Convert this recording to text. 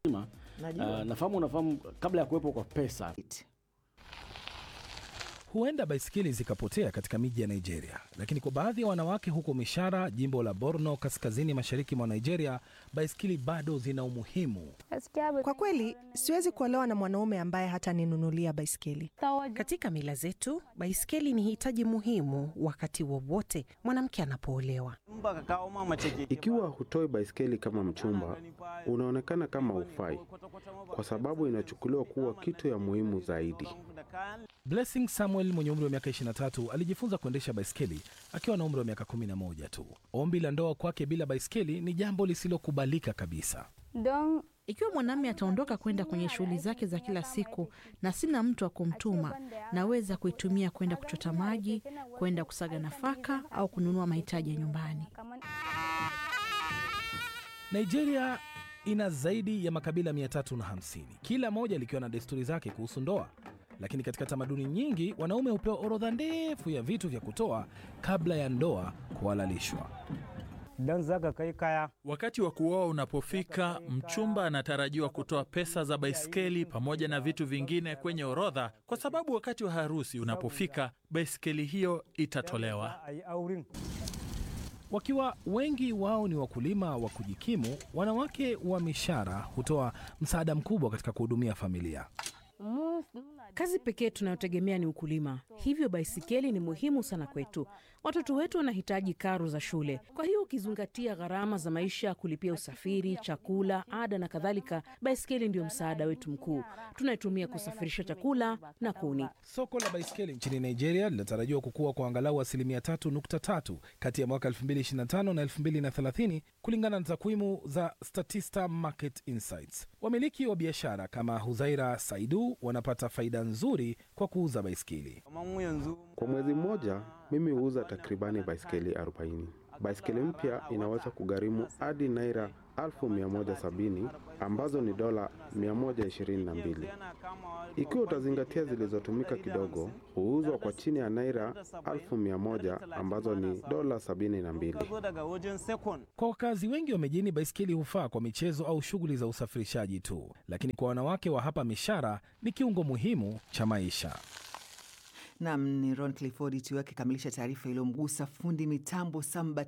Uh, nafahamu unafahamu kabla ya kuwepo kwa pesa Huenda baiskeli zikapotea katika miji ya Nigeria, lakini kwa baadhi ya wanawake huko Mishara, jimbo la Borno, kaskazini mashariki mwa Nigeria, baiskeli bado zina umuhimu. Kwa kweli siwezi kuolewa na mwanaume ambaye hataninunulia baiskeli. Katika mila zetu, baiskeli ni hitaji muhimu wakati wowote mwanamke anapoolewa. Ikiwa hutoi baiskeli kama mchumba, unaonekana kama ufai, kwa sababu inachukuliwa kuwa kitu ya muhimu zaidi. Blessing Samuel mwenye umri wa miaka 23 alijifunza kuendesha baiskeli akiwa na umri wa miaka 11 tu. Ombi la ndoa kwake bila baiskeli ni jambo lisilokubalika kabisa. Ikiwa mwanamume ataondoka kwenda kwenye shughuli zake za kila siku na sina mtu wa kumtuma, naweza kuitumia kwenda kuchota maji, kwenda kusaga nafaka au kununua mahitaji ya nyumbani. Nigeria ina zaidi ya makabila 350 kila moja likiwa na desturi zake kuhusu ndoa, lakini katika tamaduni nyingi wanaume hupewa orodha ndefu ya vitu vya kutoa kabla ya ndoa kuhalalishwa. Wakati wa kuoa unapofika, mchumba anatarajiwa kutoa pesa za baiskeli pamoja na vitu vingine kwenye orodha, kwa sababu wakati wa harusi unapofika, baiskeli hiyo itatolewa. Wakiwa wengi wao ni wakulima wa kujikimu, wanawake wa Mishara hutoa msaada mkubwa katika kuhudumia familia. Kazi pekee tunayotegemea ni ukulima, hivyo baisikeli ni muhimu sana kwetu. Watoto wetu wanahitaji karo za shule, kwa hiyo ukizingatia gharama za maisha, kulipia usafiri, chakula, ada na kadhalika, baisikeli ndio msaada wetu mkuu. Tunaitumia kusafirisha chakula na kuni. Soko la baiskeli nchini Nigeria linatarajiwa kukua kwa angalau asilimia 3.3 kati ya mwaka 2025 na 2030 kulingana na takwimu za Statista Market Insights. Wamiliki wa biashara kama Huzaira Saidu wanapata faida nzuri kwa kuuza baiskeli. Kwa mwezi mmoja, mimi huuza takribani baiskeli 40. Baiskeli mpya inaweza kugharimu hadi naira 1170 ambazo ni dola 122. Ikiwa utazingatia zilizotumika kidogo, huuzwa kwa chini ya naira 1100 ambazo ni dola 72. Kwa wakazi wengi wa mijini, baiskeli hufaa kwa michezo au shughuli za usafirishaji tu, lakini kwa wanawake wa hapa Mishara ni kiungo muhimu cha maisha. Nam ni Ron Clifford tu akikamilisha taarifa iliyomgusa fundi mitambo Samba